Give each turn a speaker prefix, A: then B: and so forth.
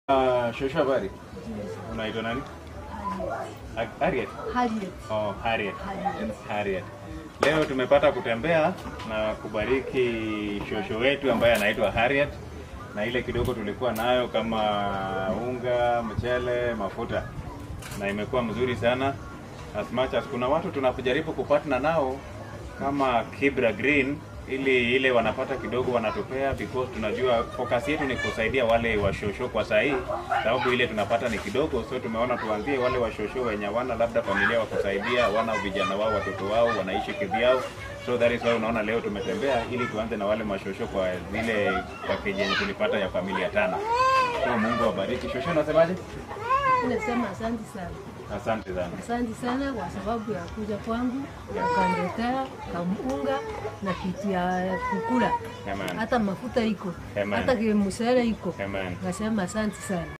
A: Uh, shosho habari. Unaitwa nani? Ha- Harriet.
B: Harriet.
A: Oh, Harriet.
B: Harriet.
A: Harriet. Leo tumepata kutembea na kubariki shosho wetu ambaye anaitwa Harriet na ile kidogo tulikuwa nayo kama unga, mchele, mafuta na imekuwa mzuri sana as much as kuna watu tunajaribu kupatana nao kama Kibra Green ili ile wanapata kidogo wanatupea because tunajua focus yetu ni kusaidia wale washosho kwa saa hii, sababu ile tunapata ni kidogo, so tumeona tuanzie wale washosho wenye wana labda familia wa kusaidia, wana vijana wao, watoto wao wanaishi kivyao, so that is why unaona leo tumetembea ili tuanze na wale mashosho kwa zile package yenye tulipata ya familia tano. So Mungu awabariki. Shosho, unasemaje?
B: Nasema asante sana,
A: Asante sana.
B: asante sana kwa sababu ya kuja kwangu ukaniletea kamunga na kitu ya kukula,
A: Amen.
B: hata mafuta iko,
A: Amen.
B: hata mshahara iko.
A: Amen.
B: Nasema asante sana.